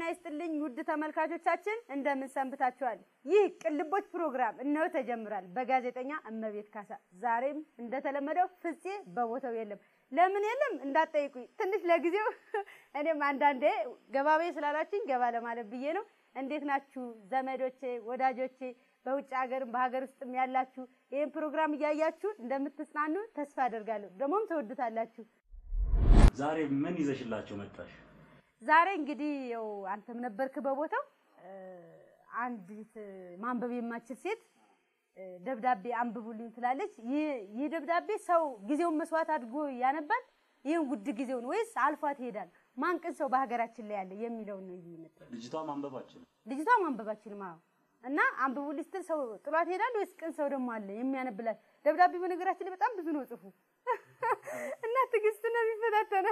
ጤና ይስጥልኝ ውድ ተመልካቾቻችን እንደምን ሰንብታችኋል? ይህ ቅልቦች ፕሮግራም እነሆ ተጀምሯል በጋዜጠኛ እመቤት ካሳ። ዛሬም እንደተለመደው ፍፄ በቦታው የለም። ለምን የለም እንዳትጠይቁኝ፣ ትንሽ ለጊዜው እኔም አንዳንዴ ገባቤ ስላላችሁኝ ገባ ለማለት ብዬ ነው። እንዴት ናችሁ ዘመዶቼ፣ ወዳጆቼ በውጭ ሀገርም በሀገር ውስጥም ያላችሁ ይህን ፕሮግራም እያያችሁ እንደምትጽናኑ ተስፋ አደርጋለሁ። ደግሞም ተወዱታላችሁ። ዛሬ ምን ይዘሽላቸው መጣሽ? ዛሬ እንግዲህ ያው አንተም ነበርክ በቦታው አንዲት ማንበብ የማችል ሴት ደብዳቤ አንብቡልኝ ትላለች። ይህ ደብዳቤ ሰው ጊዜውን መስዋዕት አድርጎ ያነባል? ይህን ውድ ጊዜውን ወይስ አልፏት ይሄዳል? ማን ቅን ሰው በሀገራችን ላይ ያለ የሚለውን ነው ይህ መጣ። ልጅቷ ማንበባችን ልጅቷ ማንበባችንም አዎ እና አንብቡልኝ ስትል ሰው ጥሏት ይሄዳል ወይስ ቅን ሰው ደግሞ አለ የሚያነብላት? ደብዳቤ በነገራችን ላይ በጣም ብዙ ነው ጽፉ እና ትዕግስት ነው የሚፈታተነ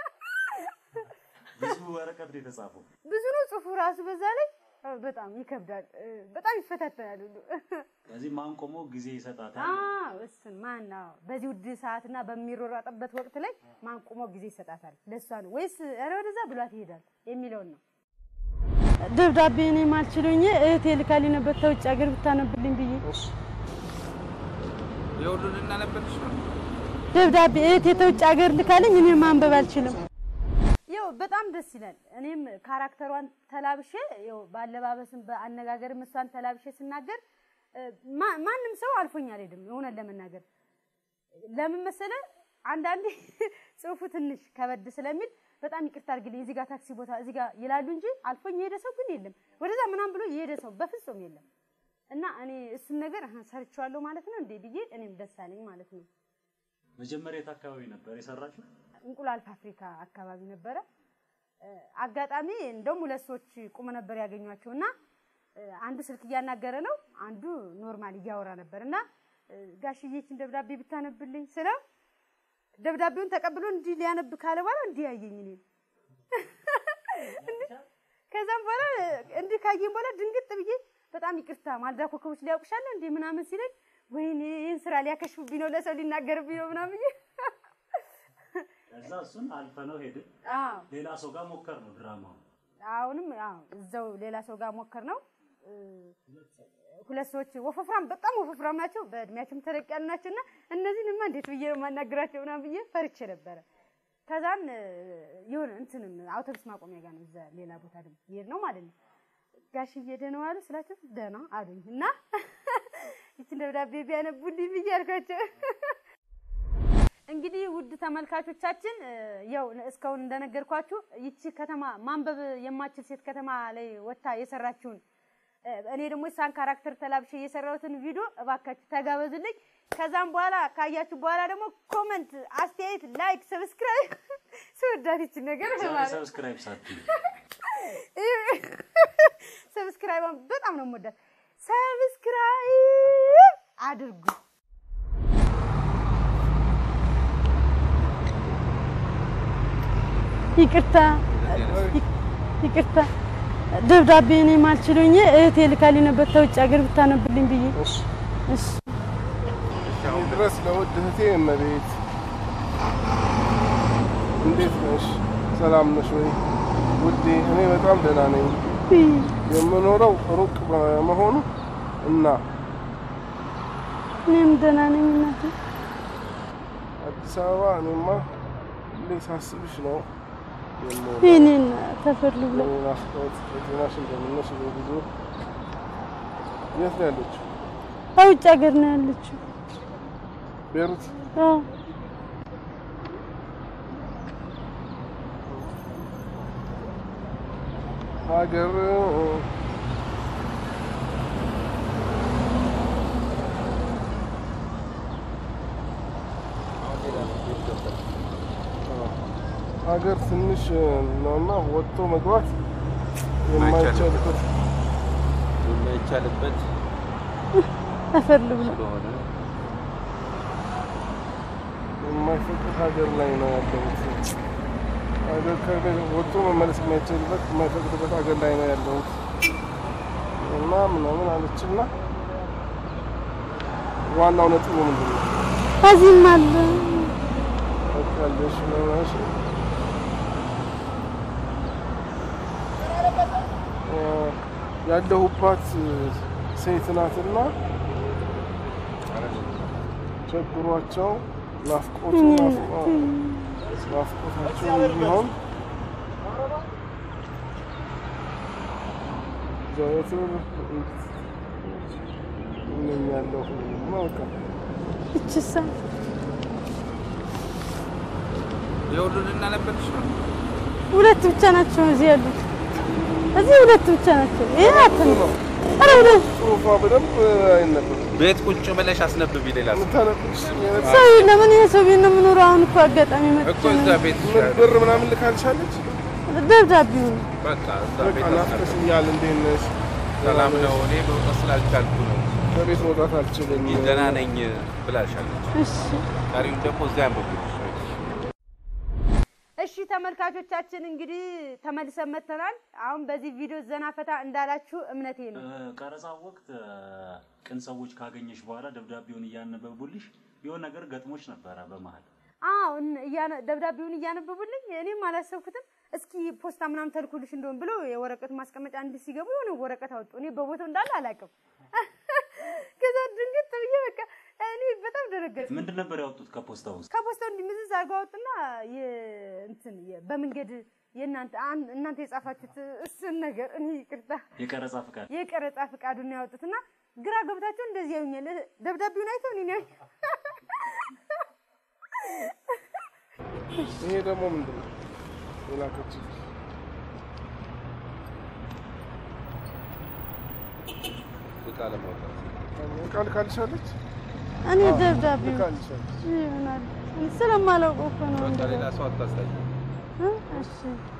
ብዙ ወረቀት ነው የተጻፈው። ብዙ ነው ጽሁፉ ራሱ በዛ ላይ በጣም ይከብዳል። በጣም ይፈታተናል ሁሉ። ስለዚህ ማን ቆሞ ጊዜ ይሰጣታል? አዎ እሱን ማን ነው በዚህ ውድ ሰዓትና በሚሮራጥበት ወቅት ላይ ማን ቆሞ ጊዜ ይሰጣታል? ለእሷ ነው ወይስ ኧረ ወደዛ ብሏት ይሄዳል የሚለውን ነው። ደብዳቤ እኔ ማልችሎኝ እህቴ ልካልኝ ነበር ተውጭ ሀገር ብታነብልኝ ብዬ የሁሉን እናነበልሽ ነው። ደብዳቤ እህቴ ተውጭ ሀገር ልካልኝ እኔ ማንበብ አልችልም። ያው በጣም ደስ ይላል። እኔም ካራክተሯን ተላብሼ ያው በአለባበስም በአነጋገርም እሷን ተላብሼ ስናገር ማ- ማንም ሰው አልፎኝ አልሄድም። እውነት ለመናገር ለምን መሰለ አንዳንዴ ጽሁፉ ትንሽ ከበድ ስለሚል በጣም ይቅርታ አድርግልኝ እዚህ ጋር ታክሲ ቦታ እዚህ ጋር ይላሉ እንጂ አልፎኝ የሄደ ሰው ግን የለም። ወደዛ ምናምን ብሎ የሄደ ሰው በፍጹም የለም። እና እኔ እሱን ነገር አሀ ሰርቼዋለሁ ማለት ነው እንዴ ብዬ እኔም ደስ አለኝ ማለት ነው። መጀመሪያ የት አካባቢ ነበር የሰራችው? እንቁላል ፋብሪካ አካባቢ ነበረ። እ፣ አጋጣሚ እንደውም ሁለት ሰዎች ቁመ ነበር ያገኟቸው እና እ፣ አንዱ ስልክ እያናገረ ነው፣ አንዱ ኖርማል እያወራ ነበር እና እ፣ ጋሽዬችን ደብዳቤ ብታነብልኝ ስለው ደብዳቤውን ተቀብሎ እንዲህ ሊያነብ ካለ በኋላ እንዲህ ያየኝ እኔን። ከዛም በኋላ እንዲህ ካየኝ በኋላ ድንግጥ ብዬ በጣም ይቅርታ ማልዳ ኮከቦች ሊያውቅሻለ እንዲህ ምናምን ሲለኝ ወይኔ ይህን ስራ ሊያከሽፍብኝ ነው ለሰው ሊናገርብኝ ነው ምናምን ብዬ ከዛ እሱን አልፈነው ሄድን። አዎ ሌላ ሰው ጋር ሞከር ነው ድራማው። አሁንም አዎ እዛው ሌላ ሰው ጋር ሞከር ነው። ሁለት ሰዎች ወፈፍራም በጣም ወፈፍራም ናቸው፣ በእድሜያቸውም ተለቅ ያሉ ናቸው እና እነዚህንማ እንዴት ብዬ ነው የማናግራቸው ምናምን ብዬ ፈርቼ ነበረ። ከዛን የሆነ እንትንም አውቶቡስ ማቆሚያ ጋር ነው እዛ ሌላ ቦታ ደግሞ ይሄድ ነው ማለት ነው። ጋሽዬ ደህና ዋሉ ስላቸው ደህና አሉኝ እና ይችን ደብዳቤ ቢያነቡልኝ ብዬ አልኳቸው። እንግዲህ ውድ ተመልካቾቻችን ያው እስካሁን እንደነገርኳችሁ ይቺ ከተማ ማንበብ የማችል ሴት ከተማ ላይ ወጥታ የሰራችውን እኔ ደግሞ የሳን ካራክተር ተላብሼ የሰራሁትን ቪዲዮ እባካችሁ ተጋበዙልኝ። ከዛም በኋላ ካያችሁ በኋላ ደግሞ ኮመንት፣ አስተያየት፣ ላይክ፣ ሰብስክራይብ ስወዳት ይችን ነገር ዛሬ ማለት ሰብስክራይብ ሳትይ ሰብስክራይቧን በጣም ነው የምወዳት። ሰብስክራይብ አድርጉ። ይቅርታ ይቅርታ ደብዳቤ እኔ ማልችሎኝ እህቴ ልካልኝ ነበር ተውጭ ሀገር ብታነብልኝ ብዬ እሺ አሁን ድረስ ለውድ እህቴ እመቤት እንዴት ነሽ? ሰላም ነሽ ወይ ውዴ? እኔ በጣም ደህና ነኝ። የምኖረው ሩቅ በመሆኑ እና እኔም ደህና ነኝ እናቴ። አዲስ አበባ እኔማ ሁሌ ሳስብሽ ነው የምውለው። ይህኔን ተፈሉ ብላ የኔ ናፍቆት በጤናሽ እንደምነሽ በጊዜ የት ነው ያለችው? ከውጭ ሀገር ነው ያለችው። ቤሩት አዎ ሀገር ሀገር ትንሽ ነውና ወጥቶ መግባት የማይቻልበት የማይቻልበት ተፈሉ ብላ ስለሆነ የማይፈቅድ ሀገር ላይ ነው ያለሁት። ሀገር ከቤት ወጥቶ መመለስ የማይቻልበት የማይፈቅድበት ሀገር ላይ ነው ያለሁት እና ምናምን አለችና ዋናው ነጥቡ ምንድን ነው? ከዚህም አለ ያለሽ ነው ያለሁባት ሴት ናትና ቸግሯቸው ናፍቆቱ ናፍቆ- ናፍቆታቸው ቢሆን ዘወትር እመኛለሁ ነው በቃ እችሳ የሁሉን እናነበልሽ ነው። ሁለት ብቻ ናቸው እዚህ ያሉት። እዚህ ሁለት ብቻ ናቸው። ይሄ አትም ኧረ ሁለት ጽሁፏ በደንብ አይነበብም። ቤት ቁጭ ብለሽ አስነብቢ። ሌላ ሰው የምታነብሽ ሰው ለምን ይሄ ሰው ቤት ነው የምኖረው? አሁን እኮ አጋጣሚ መጥቼ እኮ እዛ ነው። ቤት ምን ብር ምናምን ልካልሻለች? ደብዳቤው ነው። በቃ እዛ በቃ ቤት አስነብቢ። ናፍቀሽኛል፣ እንዴት ነሽ? ሰላም ነው። እኔ መውጣት ስላልቻልኩ ነው። ከቤት መውጣት አልችልም። ደህና ነኝ ብላሻለች። እሺ ቀሪውን ደግሞ እዚያ አንብብልሽ። እሺ ተመልካቾቻችን እንግዲህ ተመልሰን መጥተናል። አሁን በዚህ ቪዲዮ ዘና ፈታ እንዳላችሁ እምነቴ ነው። ቀረጻው ወቅት እ፣ ቅን ሰዎች ካገኘሽ በኋላ ደብዳቤውን እያነበቡልሽ የሆነ ነገር ገጥሞች ነበረ በመሀል አዎ እን- እያነ- ደብዳቤውን እያነበቡልኝ እኔም አላሰብኩትም። እስኪ ፖስታ ምናምን ተልኩልሽ እንደሆን ብሎ የወረቀት ማስቀመጫ እንዲህ ሲገቡ የሆነ ወረቀት አወጡ። እኔ በቦታው እንዳለ አላውቅም። ከዛ ድንገት ብዬ በቃ እኔ በጣም ደነገጥኩ። ምንድን ነበር ያወጡት ከፖስታው ውስጥ? ከፖስታው እንዲህ ምዝዝ አድርገው አወጡና የ- እንትን የ- በመንገድ የእናንተ አን- እናንተ የጻፋችሁት እሱን ነገር እኔ ይቅርታ የቀረጻ ፍቃድ የቀረጻ ፍቃዱን ነው ያወጡትና ግራ ገብታቸው እንደዚህ ያዩኛል። ደብዳቤውን አይተው እኔ ነው ይሄ ደግሞ ምንድን ነው የላከችልሽ? እቃ ለማውጣት ቃል ካልሻለች እኔ ደብዳቤው ካልሻለች ይሆናል ስለማላውቀው እኮ ነው። በቃ ሌላ ሰው አታሳይ። እ? እሺ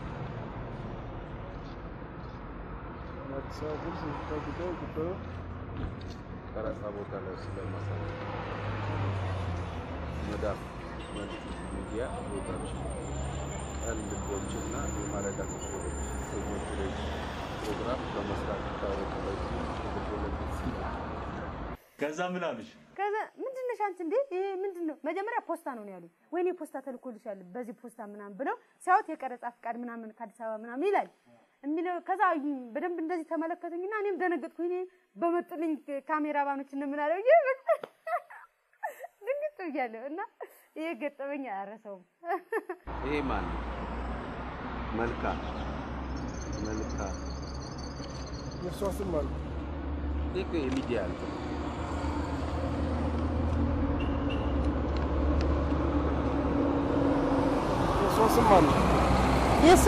አዲስ አበባ ፖሊስ የጸጥታ ጉዳይ ጉዳዩ ቀረጻ ቦታ ላይ ስለማሳይ መዳፍ መልክ ሚዲያ ቦታዎች ቀን ልቦችና የማለዳ ኮከቦች ሰኞች ላይ ፕሮግራም በመስራት ይታወቃል። ከዛ ምን አሉሽ? ከዛ ምንድን ነሽ አንቺ እንዴ ይሄ ምንድን ነው መጀመሪያ ፖስታ ነው ነው ያሉኝ ወይኔ ፖስታ ተልኮልሻል በዚህ ፖስታ ምናምን ብለው ሲያዩት የቀረጻ ፍቃድ ምናምን ከአዲስ አበባ ምናምን ይላል የሚለው ከዛ አዩኝ በደንብ እንደዚህ ተመለከቱኝና እኔም ደነገጥኩኝ እኔ በመጡልኝ ካሜራ ባኖች እንደምናለው ይ ድንግጥ ብያለሁ እና ይሄ ገጠመኝ አያረሰውም ይሄ ማን ነው? መልካ መልካ የእሷ ስም አለ ይሄ እኮ የሚዲያ እንትን ነው። የእሷ ስም አለ የእሷ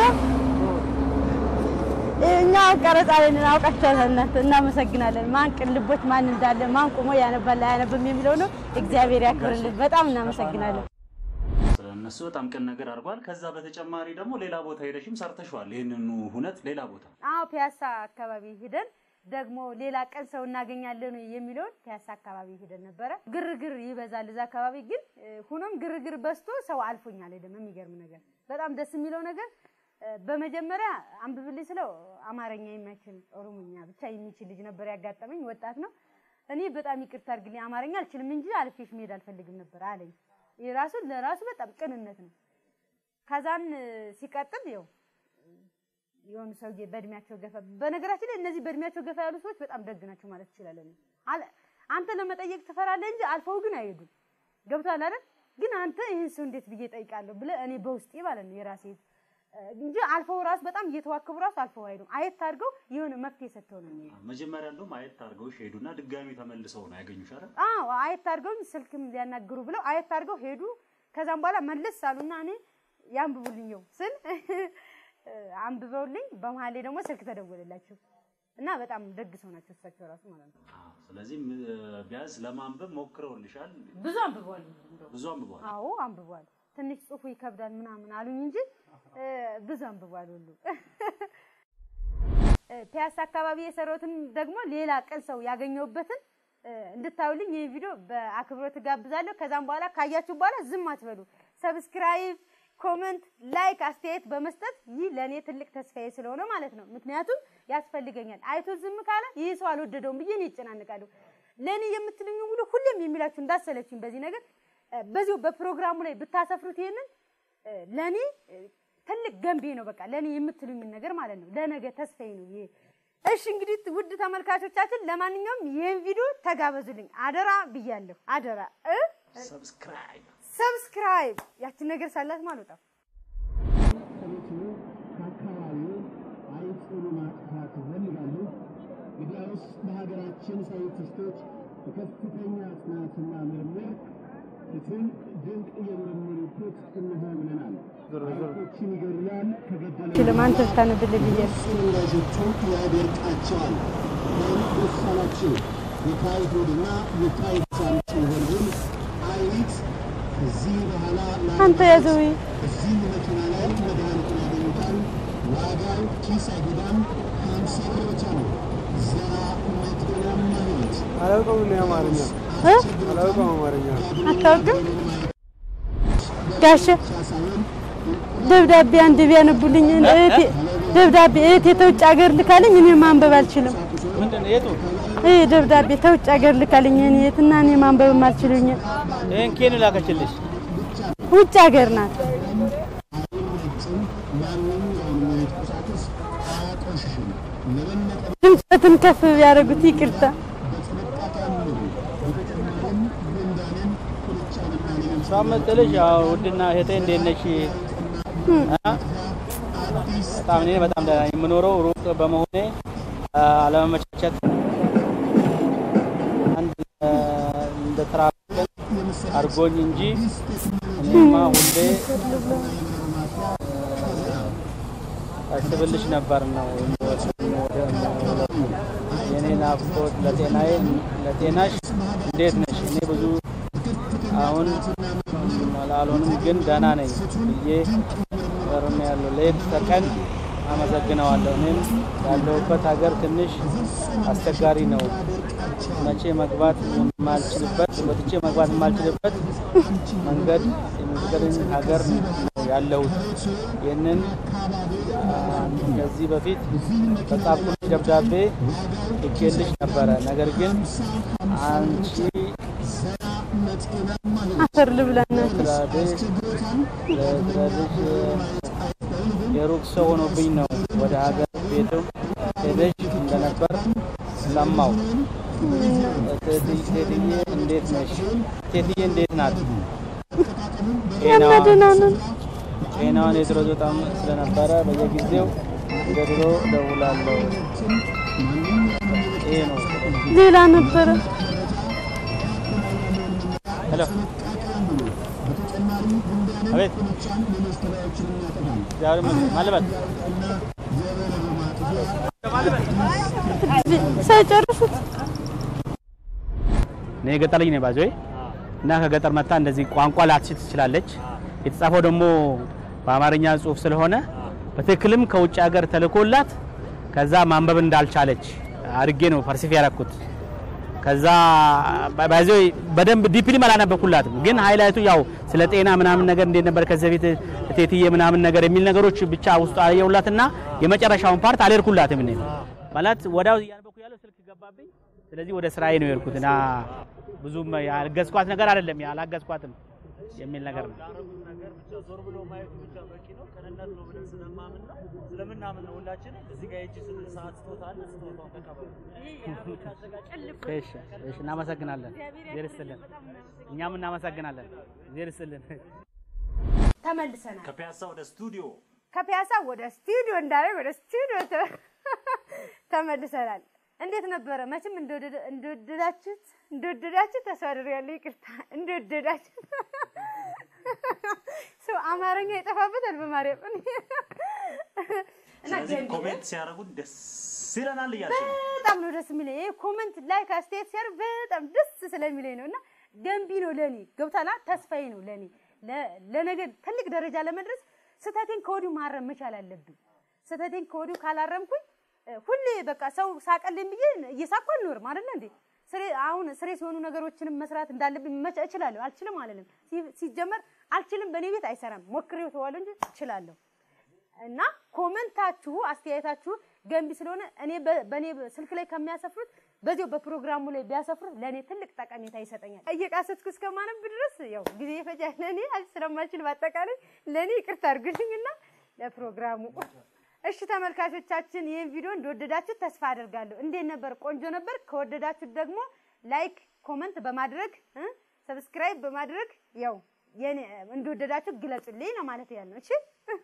እኛ ቀረጻ ላይ ነን። አውቃችኋታል እናንተ። እናመሰግናለን። ማን ቅን ልቦች ማን እንዳለ ማን ቆሞ ያነባል አያነብም የሚለው ነው። እግዚአብሔር ያክብርልን። በጣም እናመሰግናለን። እነሱ በጣም ቅን ነገር አድርጓል። ከዛ በተጨማሪ ደግሞ ሌላ ቦታ ሄደሽም ሰርተሽዋል። ይህንኑ ሁነት ሌላ ቦታ አዎ ፒያሳ አካባቢ ሄደን ደግሞ ሌላ ቀን ሰው እናገኛለን የሚለውን ፒያሳ አካባቢ ሄደን ነበረ። ግርግር ይበዛል እዛ አካባቢ ግን እ፣ ሆኖም ግርግር በዝቶ ሰው አልፎኛል። ደግሞ የሚገርም ነገር በጣም ደስ የሚለው ነገር እ፣ በመጀመሪያ አንብብልኝ ስለው አማርኛ የማይችል ኦሮሞኛ ብቻ የሚችል ልጅ ነበር ያጋጠመኝ። ወጣት ነው። እኔ በጣም ይቅርታ አድርግልኝ አማርኛ አልችልም እንጂ አልፌሽ መሄድ አልፈልግም ነበር አለኝ። ይህ ራሱ ለራሱ በጣም ቅንነት ነው። ከዛን እ፣ ሲቀጥል ይኸው የሆኑ ሰውዬ በእድሜያቸው ገፋ በነገራችን ላይ እነዚህ በእድሜያቸው ገፋ ያሉ ሰዎች በጣም ደግ ናቸው ማለት ትችላለን። አለ- አንተ ለመጠየቅ ትፈራለህ እንጂ አልፈው ግን አይሄዱም። ገብቶሃል አይደል? ግን አንተ ይህን ሰው እንዴት ብዬ ጠይቃለሁ ብለህ እኔ በውስጤ ማለት ነው የራሴ እ፣ እንጂ አልፈው ራሱ በጣም እየተዋከቡ ራሱ አልፈው አይሄዱም። አየት አድርገው የሆነ መፍትሄ ሰጥተው ነው የሚሄዱ። መጀመሪያ እንደውም አየት አድርገውሽ ሄዱና ድጋሚ ተመልሰው ነው ያገኙሽ አይደል? አዎ አየት አድርገው ስልክም ሊያናግሩ ብለው አየት አድርገው ሄዱ። ከዛም በኋላ መለስ አሉና እኔ ያንብቡልኝው ስል እ፣ አንብበውልኝ በመሀል ላይ ደግሞ ስልክ ተደወለላቸው እና በጣም ደግ ሰው ናቸው እሳቸው ራሱ ማለት ነው። አዎ። ስለዚህ ም- ቢያንስ ለማንበብ ሞክረውልሻል። ብዙ አንብበዋል። እንደው ብዙ አንብቧል። አዎ አንብቧል። ትንሽ ጽሁፉ ይከብዳል ምናምን አሉኝ እንጂ እ፣ ብዙ አንብቧል ሁሉ እ፣ ፒያሳ አካባቢ የሰራሁትን ደግሞ ሌላ ቀን ሰው ያገኘሁበትን እ፣ እንድታዩልኝ ይህ ቪዲዮ በአክብሮት እጋብዛለሁ። ከዛም በኋላ ካያችሁ በኋላ ዝም አትበሉ። ሰብስክራይብ፣ ኮመንት፣ ላይክ፣ አስተያየት በመስጠት ይህ ለእኔ ትልቅ ተስፋዬ ስለሆነ ማለት ነው። ምክንያቱም ያስፈልገኛል። አይቶ ዝም ካለ ይህ ሰው አልወደደውም ብዬ እኔ ይጨናንቃለሁ። ለእኔ የምትልኝ ሁሉ ሁሌም የሚላችሁ እንዳሰለችኝ በዚህ ነገር እ፣ በዚሁ በፕሮግራሙ ላይ ብታሰፍሩት ይሄንን እ፣ ለእኔ እ፣ ትልቅ ገንቢ ነው። በቃ ለእኔ የምትሉኝን ነገር ማለት ነው። ለነገ ተስፋዬ ነው ይሄ እሺ እንግዲህ ውድ ተመልካቾቻችን ለማንኛውም ይህን ቪዲዮ ተጋበዙልኝ አደራ ብያለሁ። አደራ እ ሰብስክራይብ ሰብስክራይብ ያችን ነገር ሳላት ማለት ነው። ከአካባቢው አይጥሉ ማጥፋት ይፈልጋሉ። እንግዲያውስ በሀገራችን ሳይንቲስቶች በከፍተኛ ጥናትና ምርምር ፍቱን ድንቅ የምርምር ውጤት እንሆ ብለናል። አይጦችን ይገድላል፣ ከገደለ ችልም አንተ ብታነብልኝ ብዬ ነው። ወዳጆቹን ያደርቃቸዋል። ምን ደስ አላችሁ? የታይፎይድና የታይፎይድ ሲሆን አይጥ ከዚህ በኋላ አንተ ያዘው እዚህ መኪና ላይ መድኃኒቱን ያገኙታል። ዋጋው ኪስ አይጎዳም። ሀምሳ ብር ብቻ ነው። ዘራ መትገናማ ህይወት አላውቀውም እኔ አማርኛ እ? አላውቀውም አማርኛ አታውቅም ጋሼ ደብዳቤ አንድ ቢያነቡልኝ እህቴ ደብዳቤ እህቴ ተውጭ ሀገር ልካልኝ እኔ ማንበብ አልችልም። ምንድን ነው የቱ? ይህ ደብዳቤ ተውጭ ሀገር ልካልኝ እኔ የትና እኔ ማንበብ አልችልኝ። ይህን ኬን ላከችልሽ? ውጭ ሀገር ናት። ድምፀትን ከፍ ቢያደርጉት ይቅርታ። እሷ መሰለሽ ያው ውድና እህቴ እንዴት ነሽ? እ? በጣም እኔ በጣም ደህና ነኝ። የምኖረው ሩቅ በመሆኔ አ፣ አለመመቻቸት አንድ አ፣ እንደ ትራፊክ አድርጎኝ እንጂ እኔማ ሁሌ አስብልሽ ነበር ነው የኔ ናፍቆት ለጤናዬ ለጤናሽ እንዴት ነሽ? እኔ ብዙ አሁን አልሆንም ግን ደህና ነኝ ብዬ ወርም ያለው ሌት ተቀን አመሰግነዋለሁ። እኔም ያለሁበት ሀገር ትንሽ አስቸጋሪ ነው። መቼ መግባት የማልችልበት ወጥቼ መግባት የማልችልበት መንገድ የሚፈቅድን ሀገር ነው ያለሁት። ይህንን አ፣ ከዚህ በፊት በጻፍኩልሽ ደብዳቤ ልኬልሽ ነበረ። ነገር ግን አንቺ አፈር ልብላናት ስላለሽ ለስላለሽ የሩቅ ሰው ሆኖብኝ ነው ወደ ሀገር ቤቱ ሄደሽ እንደነበር ሰማው። ቴትዬ እንዴት ነሽ? ቴትዬ እንዴት ናት? ያለ ደህና ነን። ጤናዋን የድሮ በጣም ስለነበረ በየጊዜው እንደ ድሮ እደውላለሁ። ይሄ ነው። ሌላ ነበረ ሄሎ፣ አቤት። ዛሬ ምን ማለበት ሳይጨርሱት እኔ የገጠር ልጅ ነኝ ባዞይ እና ከገጠር መጣ እንደዚህ ቋንቋ ላትችል ትችላለች። የተጻፈው ደግሞ በአማርኛ ጽሑፍ ስለሆነ በትክክልም ከውጭ ሀገር ተልኮላት ከዛ ማንበብ እንዳልቻለች አድርጌ ነው ፐርሲፍ ያደረኩት። ከዛ ባዞይ በደንብ ዲፕሊ አላነበብኩላትም፣ ግን ሃይላይቱ ያው ስለ ጤና ምናምን ነገር እንዴት ነበር ከዚህ በፊት እቴትዬ ምናምን ነገር የሚል ነገሮች ብቻ ውስጡ አየሁላትና የመጨረሻውን ፓርት አልሄድኩላትም። እኔ ማለት ወዲያው እያነበብኩ ያለው ስልክ ገባብኝ። ስለዚህ ወደ ስራዬ ነው የሄድኩት እና ብዙም ያልገዝኳት ነገር አይደለም ያላገዝኳትም የሚል ነገር ነው። ያደረጉት ነገር ብቻ ዞር ብሎ ማየቱ ብቻ በቂ ነው። ቅንነት ነው ብለን ስለማምን ነው ስለምናምን ነው ሁላችንም እዚህ ጋር የእጅ ስል ሰዓት ስጦታ አለ። ስጦታውን ተቀበሉ። እሺ፣ እሺ፣ እናመሰግናለን። እግዚአብሔር ይስጥልን። እኛም እናመሰግናለን። እግዚአብሔር ይስጥልን። ተመልሰናል። ከፒያሳ ወደ ስቱዲዮ ከፒያሳ ወደ ስቱዲዮ እንዳለ ወደ ስቱዲዮ ተ- ተመልሰናል። እንዴት ነበረ? መቼም እንደወደደ- እንደወደዳችሁት እንደወደዳችሁ ተስፋ አደርጋለሁ። ይቅርታ እንደወደዳችሁ ሰው አማርኛ ይጠፋበታል በማርያም እና ስለዚህ ገንቢ ኮሜንት ሲያደርጉን ደስ ይለናል እያልሽ ነው። በጣም ነው ደስ የሚለኝ። ይሄ ኮመንት ላይክ አስተያየት ሲያደርግ በጣም ደስ ስለሚለኝ ነው እና ገንቢ ነው ለኔ ገብታላ ተስፋዬ ነው ለኔ ለ- ለነገ ትልቅ ደረጃ ለመድረስ ስህተቴን ከወዲሁ ማረም መቻል አለብኝ። ስህተቴን ከወዲሁ ካላረምኩኝ እ፣ ሁሌ በቃ ሰው ሳቀልኝ ብዬ እየሳኩ አልኖርም አይደለ እንዴ? ስሬ አሁን ስሬ ሲሆኑ ነገሮችንም መስራት እንዳለብኝ መቻ እችላለሁ። አልችልም አለንም ሲጀመር አልችልም በእኔ ቤት አይሰራም። ሞክሬው ተዋለሁ እንጂ እችላለሁ። እና ኮመንታችሁ አስተያየታችሁ ገንቢ ስለሆነ እኔ በ- በእኔ ስልክ ላይ ከሚያሰፍሩት በዚያው በፕሮግራሙ ላይ ቢያሰፍሩት ለእኔ ትልቅ ጠቀሜታ ይሰጠኛል። እየቃሰትኩ እስከማነብ ድረስ ያው ጊዜ ይፈጃል። ለእኔ አል- ስለማልችል በአጠቃላይ ለእኔ ይቅርታ አድርጉልኝና ለፕሮግራሙ እሺ ተመልካቾቻችን ይህን ቪዲዮ እንደወደዳችሁ ተስፋ አደርጋለሁ። እንዴት ነበር? ቆንጆ ነበር። ከወደዳችሁ ደግሞ ላይክ፣ ኮመንት በማድረግ እ ሰብስክራይብ በማድረግ ያው የኔ እንደወደዳችሁ ግለጹልኝ ነው ማለት ያለው። እሺ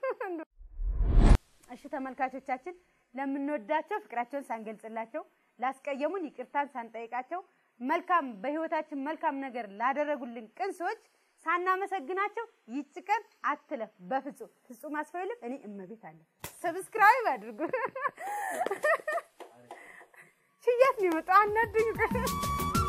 እሺ ተመልካቾቻችን ለምንወዳቸው ፍቅራቸውን ሳንገልጽላቸው ላስቀየሙን ይቅርታን ሳንጠይቃቸው መልካም በህይወታችን መልካም ነገር ላደረጉልን ቅን ሰዎች ሳናመሰግናቸው ይች ቀን አትለፍ በፍጹም ፍጹም አስፋይልም እኔ እመቤት አለ ሰብስክራይብ አድርጉ ሽያት ነው የመጣው አናዱኝ